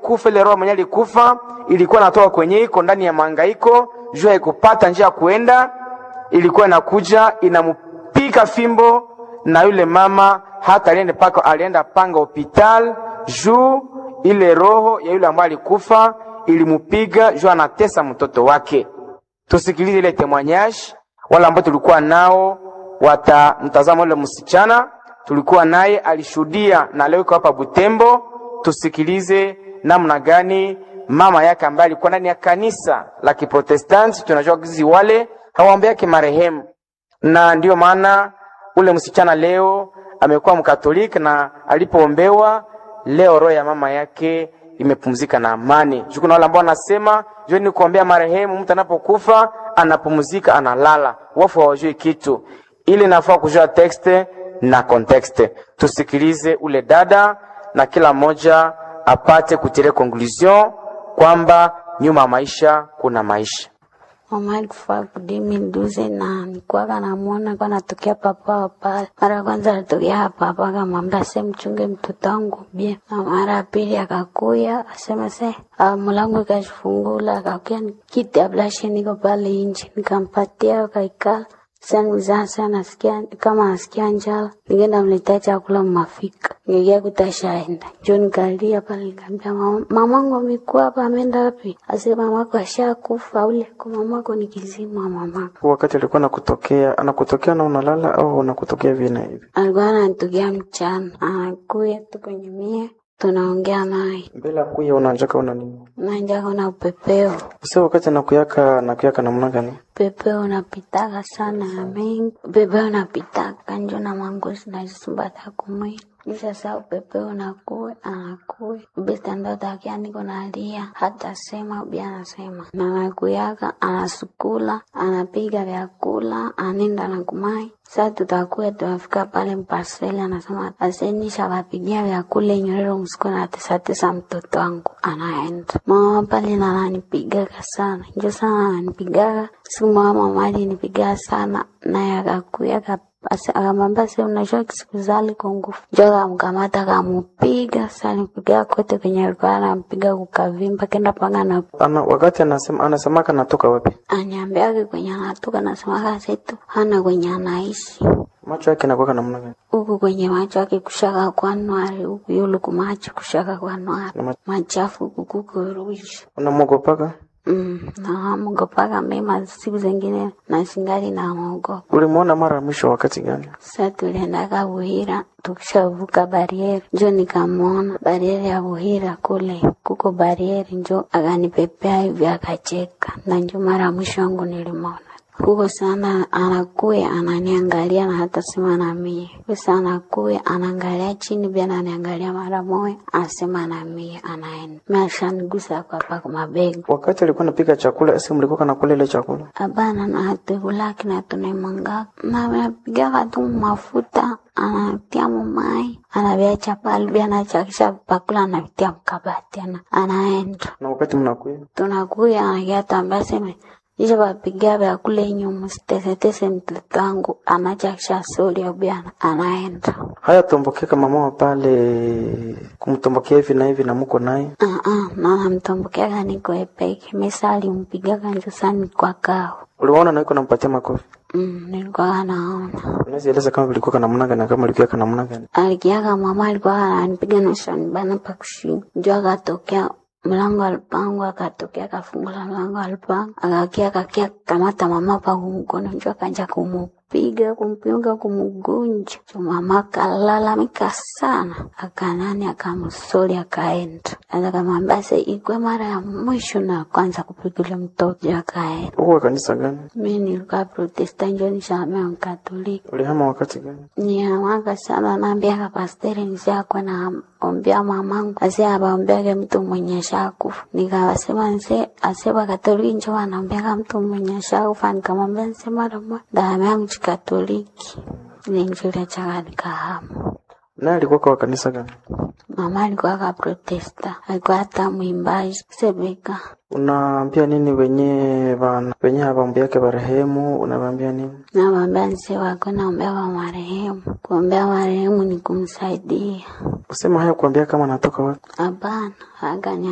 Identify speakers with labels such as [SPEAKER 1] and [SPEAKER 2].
[SPEAKER 1] alikufa, ile roho mwenye alikufa ilikuwa natoka kwenye iko ndani ya mahangaiko, juu haikupata njia ya kuenda, ilikuwa inakuja inamupika fimbo, na yule mama hata alienda paka alienda panga hospital juu ile roho ya yule ambaye alikufa ilimupiga juu anatesa mtoto wake. Tusikilize ile témoignage, wale ambao tulikuwa nao watamtazama yule msichana tulikuwa naye, alishuhudia na leo iko hapa Butembo. Tusikilize namna gani mama yake ambaye alikuwa ndani ya kanisa la Kiprotestanti, tunajua kizi wale hawaombeake marehemu, na ndiyo maana ule msichana leo amekuwa Mkatoliki, na alipoombewa leo roho ya mama yake imepumzika na amani. Juu kuna wale ambao wanasema juu ni kuombea marehemu, mtu anapokufa anapumzika, analala, wafu hawajui kitu. Ili nafaa kujua tekste na kontekste. Tusikilize ule dada na kila mmoja apate kutire conclusion kwamba nyuma ya maisha kuna maisha.
[SPEAKER 2] Mama alikufa kudimi nduze na nikuwaga namwona kwa natokea papa wa pale. Mara ya kwanza alitokea hapa hapa, akamwambia se mchunge mtoto wangu bie, na mara ya pili akakuya asema se ah, mlango ikashifungula, akakuya kiti ya blashe niko pale inje, nikampatia akaikala sanizasa nasikia kama nasikia njala, nikaenda mletea chakula mmafika, nikakia kutashaenda njo nikalia pale, nikaambia mama, mamangu amekuwa hapa, ameenda wapi? Ase mamako ashakufa ule, kwa mamako ni kizima mamako.
[SPEAKER 3] Wakati alikuwa anakutokea anakutokea na unalala au unakutokea vina hivi?
[SPEAKER 2] Alikuwa anatokea mchana, anakuya tu kwenye mie, tunaongea naye,
[SPEAKER 3] Mbele ya kuya unanjaka una nini?
[SPEAKER 2] nanja kuna upepeo
[SPEAKER 3] Sasa wakati anakuyaka anakuyaka namna gani?
[SPEAKER 2] upepeo unapitaka sana ya mengi, upepeo unapitaka njo na mangozi nazisumbata kumwili sasa upepeo unakuwe anakuwe bistandotakia niko nalia hata sema ubi anasema na nakuyaka anasukula anapiga vyakula anenda na kumai sa tutakuwa tunafika pale mpaseli anasema asenisha wapigia vyakula inyorero msiku natesatesa mtoto wangu anaenda mama pale nananipigaga sana njo sana ananipigaga siku mama mali nipigaa sana naye akakuyaga akamwambia se unajua kisikuzali kwa nguvu njo akamkamata akamupiga salipiga kote kwenye alikuwa anampiga kukavimba kenda panga na
[SPEAKER 3] Ana, wakati anasema anasemaka natoka wapi?
[SPEAKER 2] anyambiake kwenye anatoka nasemaka setu hana kwenye anaishi
[SPEAKER 3] Macho yake nakuwaka namna gani?
[SPEAKER 2] huku kwenye macho yake kushaka kwa nwari huku yulu kumacho kushaka kwa nwari
[SPEAKER 3] Na ma-
[SPEAKER 2] machafu kukukurushi
[SPEAKER 3] Unamwogopaka?
[SPEAKER 2] mm, namogopaka mema siku zingine na singali namogopa
[SPEAKER 3] Ulimwona mara ya mwisho wakati gani?
[SPEAKER 2] Sa tuliendaka Buhira, tukishavuka barieri njo nikamwona barieri ya Buhira kule kuko barieri, njo akanipepea hivi akacheka, na njo mara mwisho wangu nilimwona huko sana. Anakuya ananiangalia na hata sema na mie sasa, anakuya anaangalia chini pia ananiangalia mara moja, anasema na mie, anaenda mimi ashanigusa kwa paka mabega
[SPEAKER 3] Wakati alikuwa anapika chakula, esi mlikuwa kanakula ile chakula?
[SPEAKER 2] Hapana, na hatukulaki na tunaimwanga na napigaga tu mafuta anatia mumai anaviacha pale bia anachakisha pakula anavitia mkabati ana anaenda
[SPEAKER 3] Na wakati mnakuya
[SPEAKER 2] tunakuya anakia tambia seme isha vapiga vyakula inyu msitesetese mtoto wangu anachakisha soli abiana anaenda
[SPEAKER 3] haya tombokeka mama wa pale kumtombokea hivi na hivi na muko naye
[SPEAKER 2] uh -uh, na namtombokeaga niko epeke mesa alimpigaga njusani kwa kao
[SPEAKER 3] uliwaona na iko nampatia makofi
[SPEAKER 2] mm, nilikuwa naona
[SPEAKER 3] unaweza eleza kama vilikuwa kana namna gani na kama ilikuwa kana namna gani
[SPEAKER 2] alikiaga mama alikuwa ananipiga na shanibana pa kushinda njo akatokea mlango alipangu akatokea akafungula mlango alipangu akakia akakia kamata mama pa kumkono njo akanja kumupiga kumpiga kumugunja jo mama akalalamika sana akanani akamsoli akaenda asa kamwambia se ikwe mara ya mwisho na kwanza kupigile mtoto jo akaenda
[SPEAKER 3] huko kanisa gani
[SPEAKER 2] mi nilikuwa protesta njo nishamea mkatoliki
[SPEAKER 3] ulihama wakati gani
[SPEAKER 2] niamaka sana naambiaka pasteri nisiakwe na ombea mamangu ase abaombeake mtu mwenye shakufa nikawasema nse aseba katoliki njo wanaombeaka mtu mwenye shakufa nikamwambia nse mara moja damu yangu chikatoliki ninjulia chaka nikahama
[SPEAKER 3] naye alikuwa kwa kanisa gani
[SPEAKER 2] mama alikuwa ka protesta alikuwa hata mwimbaji sebeka
[SPEAKER 3] unaambia nini wenye bana wenye hawaombeake barehemu unawaambia nini
[SPEAKER 2] nawambia nse wako naombea wa marehemu kuombea marehemu ni kumsaidia
[SPEAKER 3] usema haya kuambia kama natoka wapi
[SPEAKER 2] hapana aganya